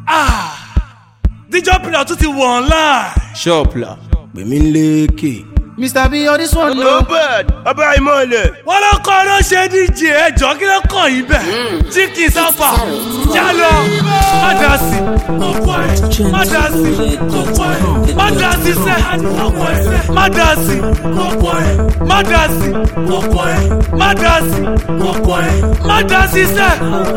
díjọ́ pìlà tún ti wọ̀ online. ṣọ́ọ̀pùlà pèmí lékè. Mr. B, all this one no. Robert ọba ìmọ̀lẹ̀. wọ́n ló kọ́ ló ṣe díje ẹjọ́ kí ló kàn yín bẹ̀. jíkì sáfà jálọ má dá sí má dá sí má dá sí sẹ́ má dá sí má dá sí má dá sí má dá sí sẹ́.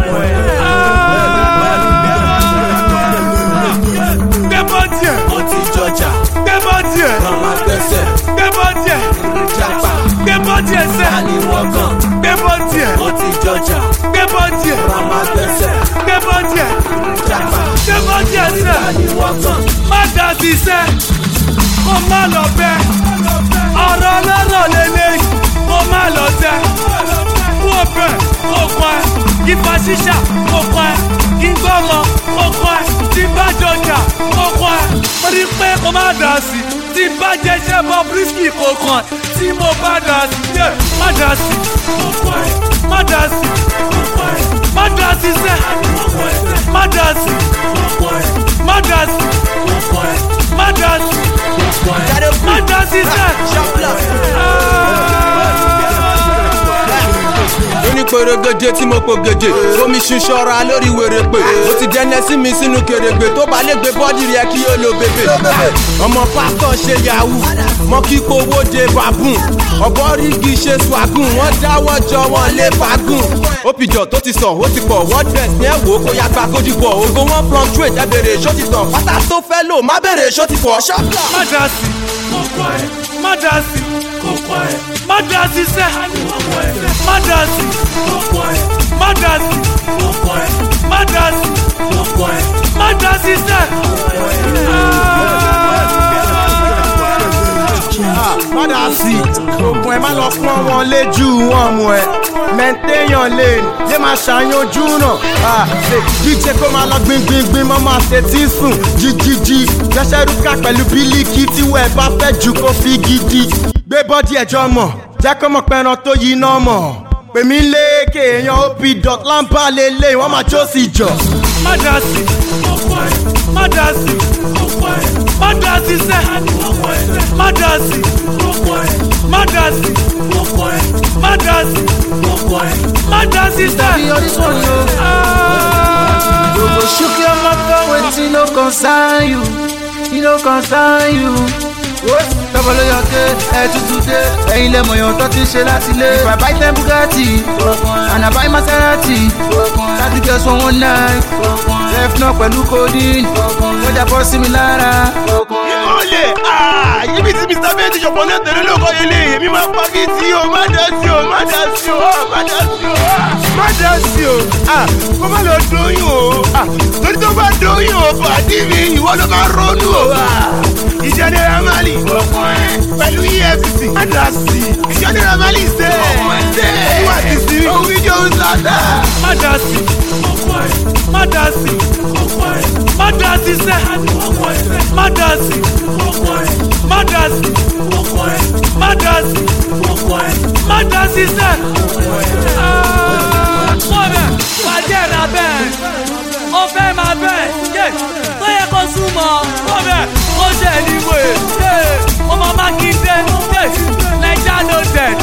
gbé bọ́ọ̀dì ẹ̀ ó ti jọjà gbé bọ́ọ̀dì ẹ̀ ọmọ gbẹ́sẹ̀ gbé bọ́ọ̀dì ẹ̀ jápa gbé bọ́ọ̀dì ẹ̀ sẹ́ àníwọ̀gàn gbé bọ́ọ̀dì ẹ̀ ó ti jọjà gbé bọ́ọ̀dì ẹ̀ ọmọ gbẹ́sẹ̀ gbé bọ́ọ̀dì ẹ̀ jápa gbé bọ́ọ̀dì ẹ̀ sẹ́ àníwọ̀gàn má dá sí sẹ́ kó má lọ bẹ́ ọ̀rọ̀ ọlọ́rọ̀ lélẹ́yìn kó má lọ tẹ́ kó bẹ̀ kó kọ́ ẹ kí fa ṣíṣà kó kọ́ ẹ kí gbọ́mọ kó kọ́ ẹ tí bá jọjà kó kọ́ ẹ mo rí pé kó má dá sí tí bá jẹjẹ bọ bírísìkì kó kàn ẹ tí mo bá dá sí yẹ má dá sí kó kọ́ ẹ má dá sí kó kọ́ ẹ má dá sí sẹ́ má dá sí kó kọ́ ẹ má dá sí kó kọ́ ẹ má dá sí má dá sí sẹ́. ní pèrègèdè tí mo po gèdè omi ṣinṣọra lórí wèrèpè ó ti dẹnẹ sí mi sínú kèrègbè tó bá lè gbé bọ́dì rẹ kí ó lo bèbè. ọmọ pásítọ̀ ṣe yahoo mọ kíkó owó de babun ọ̀bọ rígi ṣe swagùn wọ́n dáwọ́ jọ wọn lé fagùn. òpìjọ tó ti sàn ó ti pọ̀ wọ́n dress ní ẹ̀wò kó yá gba kójú pọ̀ ògo wọn fluctuate ẹ bèrè ṣó ti tàn pátá tó fẹ́ lò má bèrè ṣó ti fọ̀ ṣọ́pà. má dá sí kókó ẹ má dá sí kókó ẹ má dá sí sẹ́ má dá sí kókó ẹ má dá sí kókó ẹ má dá sí kókó ẹ má dá sí sẹ́. Padà sí, òkun ẹ̀ má lọ pọ́n wọn léjú wọn mú ẹ. Mẹ́ńtéyàn lane, yé máa ṣàyànjú náà. Jíjẹ kó máa lọ gbingbingbin mọ́ máa ṣe tí sùn. Jíjíjí, gbẹ́sẹ̀ rúkà pẹ̀lú bílíkì tí wẹ̀ bá fẹ́ jù kó fi gidi. Gbé bọ́dí ẹ̀jọ́ mọ̀, jẹ́ kó mọ̀ pẹ̀ràn tó yí náà mọ̀. Pèmí léèké èèyàn OP dot lámbà lélẹ̀ wọ́n máa jó sí jọ. má dá sí kókó ẹ má dá sí kókó ẹ má dá sí sẹ́ má dá sí kókó ẹ má dá sí kókó ẹ má dá sí kókó ẹ má dá sí sẹ́. Bí ọdún sọ̀rọ̀ o. You go shook your mouth for wetin no concern you, e no concern you. Tọ́bọ̀ ló yọ dé, ẹ tutù dé, ẹ̀yin lẹ mọ̀ yàn tó ti ṣe láti lé. If I buy ten Bugatti, and I buy Maserati, thirty girls for one night, left náà pẹ̀lú codeine, wọ́n jà bọ́ sí mi lára. ìmọ̀lẹ̀ yíbi tí mr bẹ́ẹ̀ ti ṣọ̀pọ̀ náà tẹ̀lé lóko ilé èmi máa pa kí tí o má dá sí o má dá sí o má dá sí o má dá sí o kó má lọ dóyún o torí tó bá dóyún o pàdé mi ìwọ ló máa ronú o ìjà náírà mali pẹ̀lú efcc má dá sí ìjà náírà mali ṣe ìwà ti sí ohun fídíò ń sàdá. má dá sí kókó ẹ má dá sí kókó ẹ má dá sí sẹ́ má dá sí kókó ẹ má dá sí kókó ẹ má dá sí kókó ẹ má dá sí sẹ́. wọ́n bẹ̀ bàjẹ́ ra bẹ́ẹ̀ ó fẹ́ máa bẹ́ẹ̀ yé tó yẹ kó súnmọ́ wọ́n bẹ̀ ó ṣe níwèé yé ó máa má kí dé yé naija no dead